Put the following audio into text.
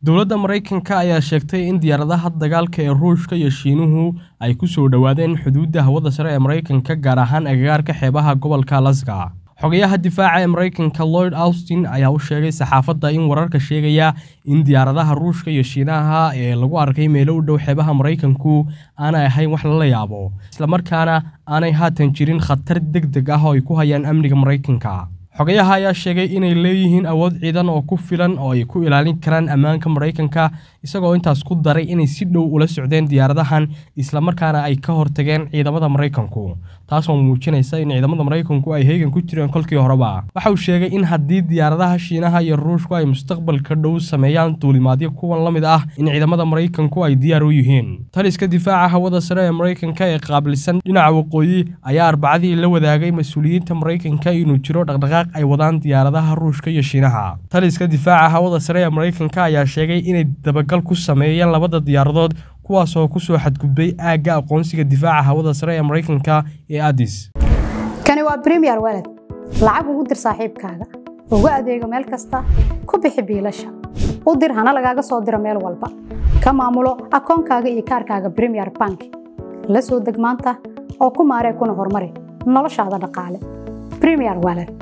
dowladda maraykanka ayaa sheegtay in diyaaradaha dagaalka ee ruushka iyo shiinuhu ay ku soo dhowaadeen xuduudda hawada sare ee maraykanka gaar ahaan agagaarka xeebaha gobolka alaska xogayaha difaaca ee maraykanka lloyd austin ayaa u sheegay saxaafadda in wararka sheegaya in diyaaradaha ruushka iyo shiinaha ee lagu arkay meelo u dhow xeebaha maraykanku aanay ahayn wax lala yaabo islamarkaana aanay haatan jirin khatar deg deg ah oo ay ku hayaan amniga maraykanka xogayaha ayaa sheegay inay leeyihiin awood ciidan oo ku filan oo ay ku ilaalin karaan ammaanka maraykanka isagoo intaas ku daray inay si dhow ula socdeen diyaaradahan islamarkaana ay ka hortageen ciidamada maraykanku taasoo muujinaysa in ciidamada maraykanku ay heegan ku jireen kolkii horeba waxa uu sheegay in haddii diyaaradaha shiinaha iyo ruushku ay mustaqbalka dhow sameeyaan duulimaadyo kuwan la mid ah in ciidamada maraykanku ay diyaar u yihiin taliska difaaca hawada sare ee maraykanka ee qaabilsan dhinaca waqooyi ayaa arbacadii la wadaagay mas-uuliyiinta maraykanka inuu jiro dhaqdhaqaaq ay wadaan diyaaradaha ruushka iyo shiinaha taliska difaaca hawada sare ee maraykanka ayaa sheegay inay dabagal ku sameeyeen labada diyaaradood kuwaasoo ku soo xadgudbay aagga aqoonsiga difaaca hawada sare ee maraykanka ee adis kani waa bremiyer weled lacag ugu dir saaxiibkaaga ugu adeego meel kasta ku bixi biilasha u dir hana lagaaga soo diro meel walba ka maamulo akoonkaaga iyo kaarkaaga bremiyer bank la soo deg maanta oo ku maaree kuna horumari noloshaada dhaqaale bremiyer weled